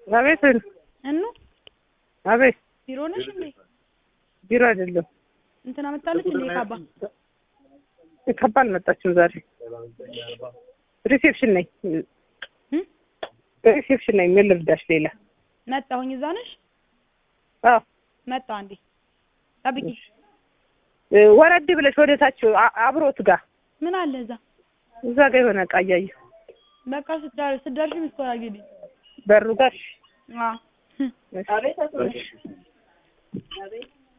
አቤት እኑ አቤት ቢሮ ነሽ እንዴ? ቢሮ አይደለም እንትና መጣለች እንዴ? ካባ ካባ አልመጣችም ዛሬ ሪሴፕሽን ነኝ እም? ሪሴፕሽን ነኝ ምን ልርዳሽ ሌላ መጣሁኝ። እዛ ነሽ? አዎ መጣሁ። አንዴ ጠብቂ። እ፣ ወረድ ብለሽ ወደ ታች አ- አብሮት ጋር ምን አለ እዛ? እዛ ጋር የሆነ እቃ እያየሁ በቃ ስትደርሽ ስትደርሽ ምስኮራ ግዲ በሩ ጋር አዎ እሺ።